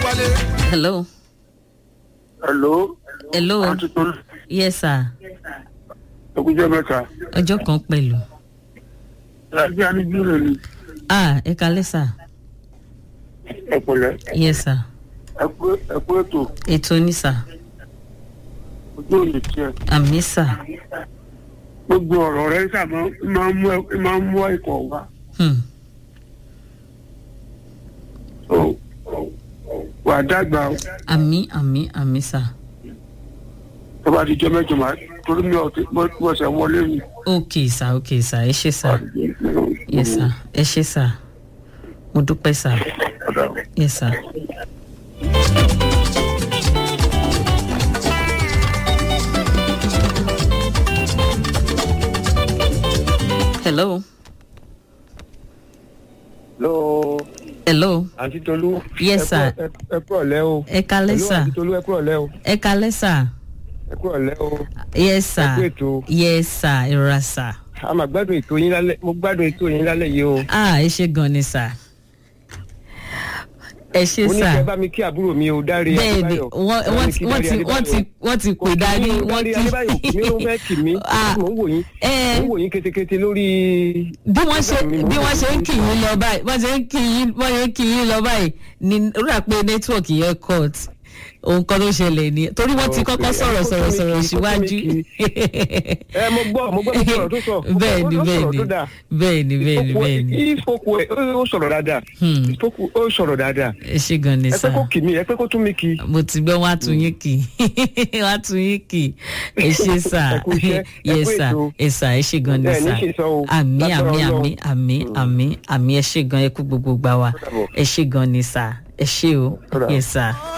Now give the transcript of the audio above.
wálé. hello hello hello àti tó yes sir ẹkújẹ mẹ́ta ọjọ́ kan pẹ̀lú láti anígbìrì ni ah ẹ kalẹ́ sir ẹpẹlẹ yes sir ẹkú ẹkú ètò ètò ní sir ojú òní tiẹ àmì sir gbogbo ọ̀rọ̀ rẹ sábà máa ń mú ẹ- máa ń mú ẹ̀kọ́ wá hmm. So, wà á dàgbà o àmì àmì àmì sir tó bá ti jẹ mẹ́jọ máa torí mi ò tí mo ṣe wọlé mi. ok sir ok sir ẹ ṣe sir yes sir ẹ ṣe sir mo dúpẹ́ sir yes sir. hello lọ hello àǹtí tolú. Yes, ẹ sir. kú- ẹ- ẹ kú ọ̀lẹ́ o. ẹ kalẹ́ Hello, sir àǹtí tolú ẹ kú ọ̀lẹ́ o. ẹ kalẹ́ sir ẹ kú ọ̀lẹ́ o. yes sir ẹ kú ètò. yes sir ìrora sir a máa gbádùn ètò yín lálẹ́ mo gbádùn ètò yín lálẹ́ yìí o. ah ẹ ṣe gan ni sir ẹ ṣe mo ní sir kí ẹ bá mi kí àbúrò mi o dáre bẹ́ẹ̀ni Adébáyọ̀. wọ́n Ẹ bá wọ́n mi ti kí wọ́n Dáre ti wọ́n ti Adébáyọ̀. wọ́n ti Kò pè kí dání mi, wọ́n Dáre ti Adébáyọ̀ kì mí ló fẹ́ kì mí Ah. mo ń wò yín ẹ mo ń wò yín ketekete lórí. bí wọ́n ṣe Program mi, mo bí ń wọ́n wò ṣe ń yín. kì yín lọ báyìí wọ́n ṣe ń kì yín wọ́n ṣe ń kì yín lọ báyìí ni ó rà pé nẹ́tíwọ̀kì yẹn cut ohun kan tó ṣẹlẹ̀ ni torí wọ́n ti Okay, kọ́kọ́ ẹ sọ̀rọ̀ kó sọ̀rọ̀ tó mi sọ̀rọ̀ kì í, kó tó mi síwájú. kì í. ẹ mo gbọ́ mo gbọ́ mo gbọ́ ọ̀rọ̀ tó sọ. Mo gbọ́- bẹ́ẹ̀ni ó sọ̀rọ̀ bẹ́ẹ̀ni tó dáa. bẹ́ẹ̀ni bẹ́ẹ̀ni Ìfọkù- bẹ́ẹ̀ni ìfọkù ẹ ó sọ̀rọ̀ dáadáa. Hmm. ìfọkù ó sọ̀rọ̀ dáadáa. ẹ ṣe gan ni ẹ sir pé kó kì mí ẹ pé kó tún mi kì. mo ti gbọ́ wọ́n á tún yín kì í wọ́n á tún yín kì í ẹ ṣe sà Ẹ kú iṣẹ́, ẹ yes kú sà ètò. ẹ sà ẹ ṣe gan ni Ẹ ní sà ṣe sọ o, àmì lágbára àmì Ọlọ́run. àmì àmì àmì àmì ẹ ṣe gan ẹ kú gbogbo gbà wá dàbọ̀. ẹ ṣe gan ni sà ẹ ṣe o Ó dàbọ̀. yes sà.